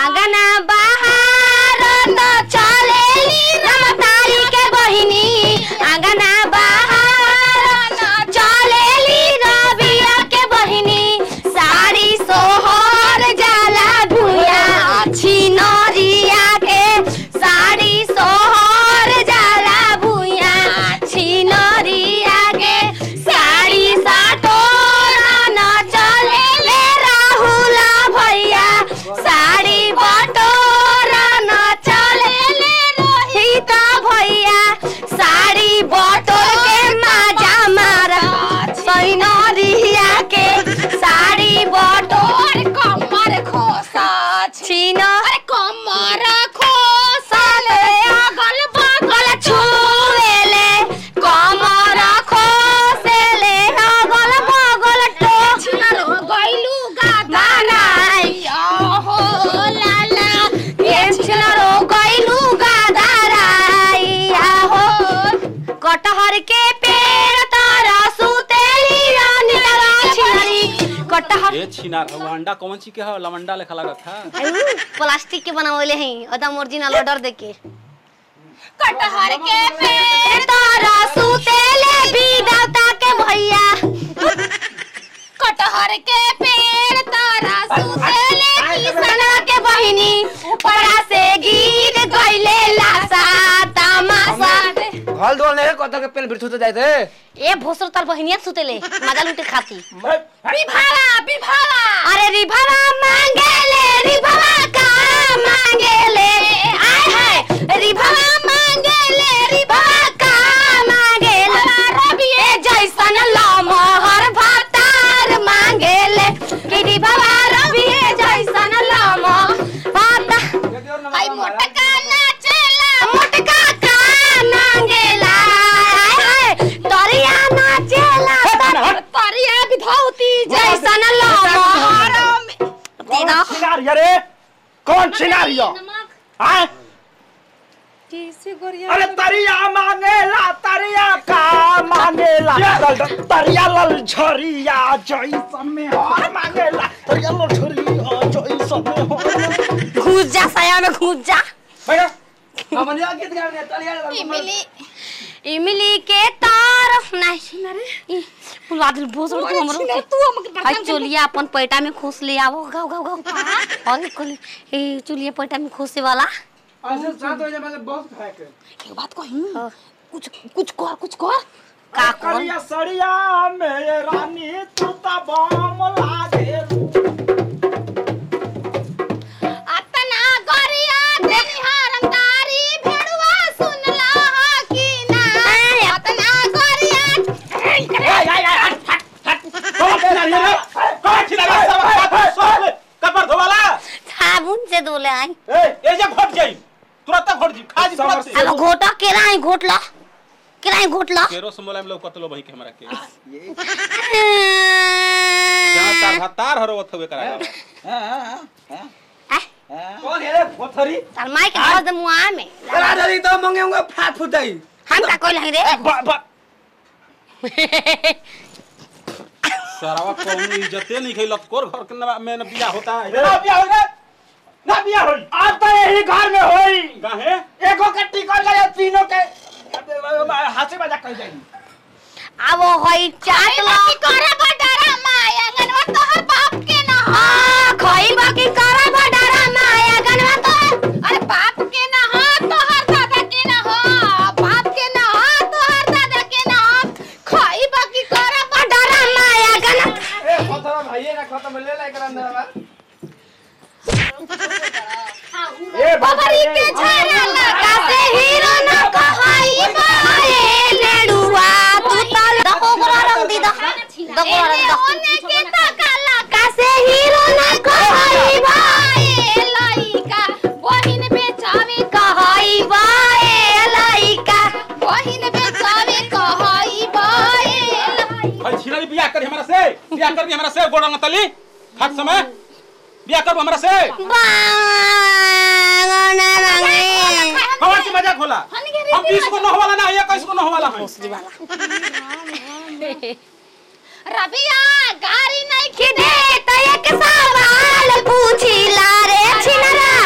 आंगना बाहर तो चलेली रमतारी के बहिनी आंगना बाहर तो चलेली रबिया के बहिनी साड़ी सोहर जाला भुया छिनरिया के साड़ी सोहर जाला भुया छिनरिया के साड़ी साटोरा न चले ले राहुल भैया साड़ी बटोरा न चले ले रोहित भैया साड़ी बटोर के माजा मारा सैनरिया के साड़ी बटोर कमर खोसा छीन अरे कमर खोसल अगल बगल छुएले कमर खोसेले अगल बगल टोचर गइलू गादा नाई हो लाला पेंचर गइलू गादा राई हो कटहर के पेड़ तारा सुतेली रानी तारा छिनरी कटहर ए छिनार वो अंडा कौन ची के है लवंडा लेखा लागत है आयु, प्लास्टिक के बनावले हैं एकदम ओरिजिनल ऑर्डर देके कटहर के पेड़ तारा सुतेले विदाता के भैया कटहर के पेड़ तारा सुतेले किसना के बहिनी ऊपरा से गिर गइले लासा तमाशा घल दोल नहीं कत के पेन बिरथु तो जाए थे ए भोसर तार बहिनिया सुतेले मजा लूटे खाती बिभाला बिभाला अरे रिभवा मांगेले रिभवा का मांगेले आय हाय रिभवा मांगेले रिभवा का मांगेले रबिए जैसन लमहर भातार मांगेले कि रिभवा रबिए जैसन लम भाता आई मोटका नाचेला मोटका का मांगेला आय हाय तरिया नाचेला तर- परिया विधौती जैसन लमहर दीदा छिनार रे कौन छिनार यो हां अरे तरिया मांगेला तरिया का मांगेला तरिया लल झरिया जैसन में हार मांगेला तरिया लल झरिया जैसन में हार घुस जा साया में घुस जा भैया हमने गीत गाने तरिया लल इमली इमली के तार नहीं बादल बहुत बड़ा तू हमरो तू हमके आज चोलिया अपन पैटा में खोस ले आवो गाओ गाओ गाओ और कोली ए चोलिया पैटा में खोसे वाला ऐसे सात बजे मतलब बहुत खाए के एक बात कही कुछ कुछ कर कुछ कर का कौन करिया सड़िया में रानी तू ता बम लागे अतना गरिया देनिहारम तारी भेड़ुआ सुनला कि ना अतना गरिया कौन छिनार रे कौन छिनार सब हाथ सोल कपर धोवाला साबुन से धोले आई ए जे घोट जाई तुरंत घोट जी खा जी तुरंत से अब घोटा केराई घोटला केराई घोटला केरो से मोला में लोग कतलो भाई के हमरा के जहां तार भातार हरो थवे करा कौन है रे पोथरी तार माई के घर दे मुआ में करा जरी तो मंगे होंगे फाट फुटाई हम का कोई रे बा बा सरावा कौन इज्जते नहीं खई लतकोर घर के न- में न बिया होता है ना बिया होई रे ना बिया होई आज तो यही घर में होई काहे एगो के टिकट लगे तीनों के हाथी बजा कह जाई अब होई चाट लो की करे बडरा माय अंगनवा तोहर बाप के ना हो हां खइबा की करा बडारा माया गनवा तो अरे बाप के ना हो तोहर दादा के ना हो बाप के ना हो तोहर दादा के ना हो खाई बाकी करे बडारा माया गन ए खतरा भाई ना खत्म ले ले कर अंदर ए बबरी के झारा लगा से हीरो न कहई बाए लेडुआ तू तल दको गोरा रंग दी दा दको रंग दा ओने के तकाला का से हीरो न कहई बाए लइका बहिन बेचावे कहई बाए लइका बहिन बेचावे कहई बाए भाई छिनारी बिया कर हमरा से बिया कर दी हमरा से गोड़ा तली खाट समय बिया कर हमरा से बांगना रंगे कौन सी मजाक होला हम 20 को न होवाला ना 21 को न होवाला है भोसड़ी वाला रबिया गाड़ी नहीं कि दे त एक सवाल पूछी ला रे छिनरा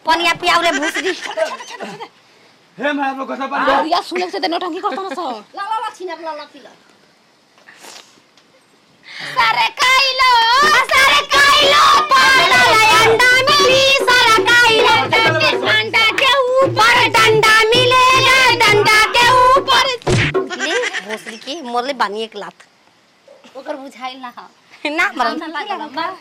पनिया पियाऊ रे भूसरी हे मैं लोग कसा बन अरिया सुने से ते नौटंकी करता ना सो ला ला ला छिना ला ला पिला सारे खाइलो सारे काइलो पाला अंडा मिली सारा काइलो अंडा के ऊपर डंडा मिलेगा डंडा के ऊपर ले भोसरी की मोरले बानी एक लात ओकर बुझाइल ना हा ना मरम ना लागल मार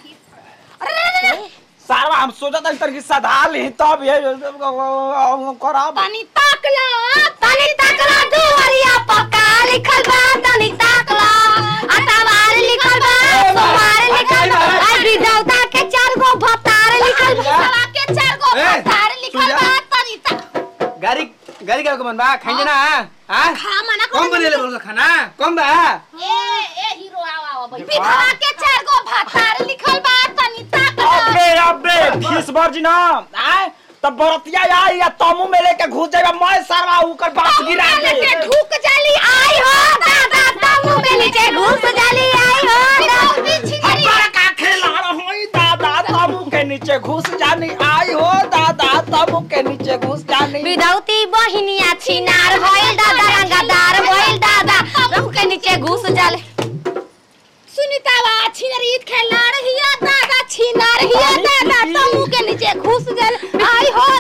सारा हम सोचा था इतर की सदा ले तब ये करा पानी ताक ला तनी तकला दुवरिया पक्का लिखल बा तनी तकला अटावार लिखल बा सोमार लिखल बा आई विधौता के चार गो भतार लिखल बा सवा के चार गो ए, पत्थर लिखल सुजा। बा पानी ताक गाड़ी गाड़ी का मन बा खाइए ना हां खा मना कम बनेले बोल खाना कम बा ए ए हीरो आवा आवा भाई विधवा के चार गो पत्थर लिखल बा पानी ताक ला अबे अबे फीस भर जी ना आए तब बरतिया आई या तमु में लेके घुस जाएगा मैं सरवा ऊपर बात गिरा के के ढूक जाली आई हो दादा तमु में नीचे घुस जाली आई हो हमारा का खेला होई दादा तमु के नीचे घुस जानी आई हो दादा तमु के नीचे घुस जानी विधौती बहिनिया छिनार भइल दादा रंगदार भइल दादा तमु के नीचे घुस जाले सुनीतावा छिनरीत खेला रहिया दादा छिना रहिया दादा तमु के नीचे घुस गल आई हो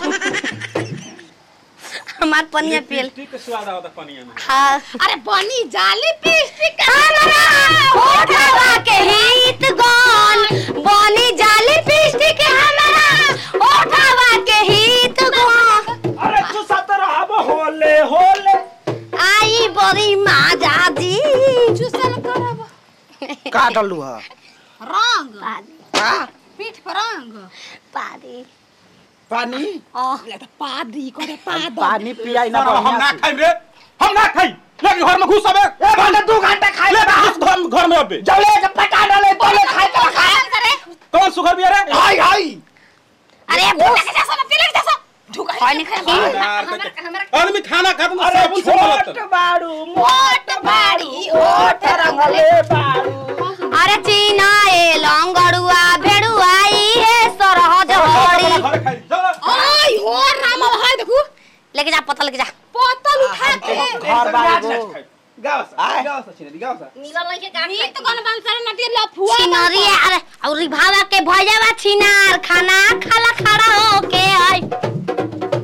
हमार पनिया पियल ठीक स्वाद आवता पनिया में हाँ अरे बनी जाली पिस्टिक होठवा के हित गन बनी जाली पिस्टिक हमारा होठवा के हित गन अरे तू सत रहब होले होले आई बड़ी माजा जी चुसल करब का डलू है रंग का पीठ पर रंग पारी पानी ओह पादी करे पाद पानी पियाई ना ना हम ना बढ़िया से। खाई रे हम ना खाई लेके घर में घुस अबे ए भांडा दू घंटा खाई ले ले घुस घर घर में अबे जले के पटा डाले तले खाई के खा करे कौन सुगर बिया रे हाय हाय अरे ढूक भूस के जा सोना तिलक जा सो ढूक पानी खा आदमी खाना खाता ना अरे साबुन से छोट मलत बाड़ू मोट बाड़ी ओट रंगले बाड़ू अरे चीना ए लंगड़ुआ भेड़ुआ ई है सरहद हड़ी घर खाई चलो आई हो राम हाय देखू लेके जा पता लेके जा बोतल उठा के घर बाड़ू गाव आय। सा गाव सा छिने गाव सा नीत गन बन सर नटी लफुआ छिनरी अरे और भावा के भैयावा छिनार खाना खाला खड़ा होके आई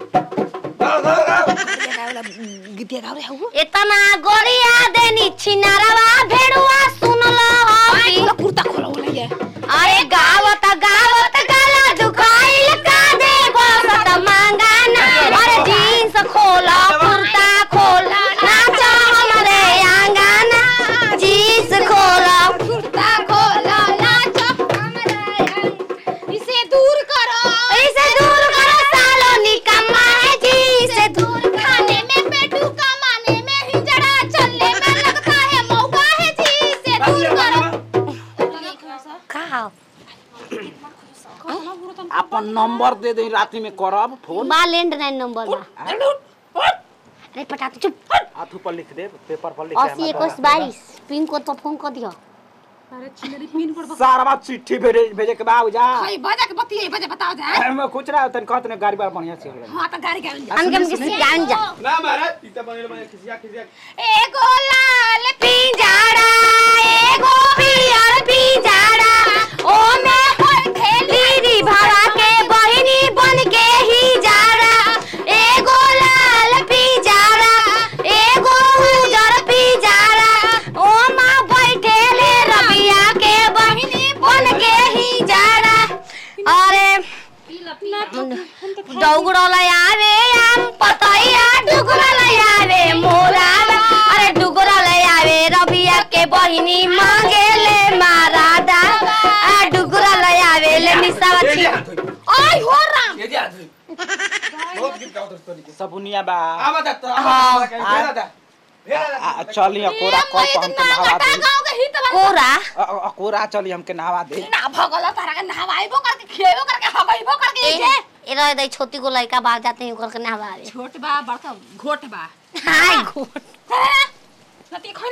गीतिया गाव रे हउ इतना गोरिया देनी छिनारवा भेड़ुआ सुनलो आई हमी तो कुर्ता खोलो ले अरे गावत गावत गला दुखाइल का दे बसत मांगाना अरे जीन्स खोला कुर्ता खोला नाचा हमरे आंगना जीन्स खोला कुर्ता खोलो नाचो हमरा इसे दूर करो इसे दूर करो सालो निकम्मा है जी इसे दूर खाने में पेटू कमाने में हिजड़ा चलने में लगता है मौका है जी इसे दूर करो खाओ अपन नंबर दे दे राती में करब फोन बा लैंडलाइन नंबर बा अरे पटा तू चुप हाथ ऊपर लिख दे पेपर पर लिख अस्सी इक्कीस बाईस पिन कोड तो फोन कर दियो सारा बात चिट्ठी भेजे भेजे के बाद जा भाई बजा के बतिये बजा बताओ जा मैं कुछ रहा तन कहत ने गाड़ी बार बढ़िया से हो हां तो गाड़ी गाड़ी जा हम कम किसी जान जा ना महाराज पीता बनेले बने खिसिया खिसिया एगो लाल पिंजाड़ा एगो पियर पिंजाड़ा ओ में होय थेली भाड़ा के बहिनी बन के ही जाड़ा एगो लाल पिंजाड़ा एगो उजर पिंजाड़ा ओ मां बैठे ले रबिया के बहिनी बन के ही जाड़ा अरे डौगड़ल आवे आम पतैया डुगरल आवे मोरावा अरे डुगरल आवे रबिया के बहिनी मांगे ले मारादा आ डुगरल आवे ले निसावा छी आई हो राम ये जा बहुत गीत गाओ दोस्तों के सबुनिया बा आवा जा तो हाँ। भेड़ा दा भेड़ा दा आ, चली कोरा कल को हमके नहवा दे गांव के हित बन कोरा अ- अ- कोरा चली हमके नहवा दे ना भगल तारा के नहवाइबो करके खिएबो करके हगइबो करके ए नीचे ए रह दई छोटी को लड़का बाहर जाते हैं करके नहवा छोट बा बड़का घोट बा हाय घोट नती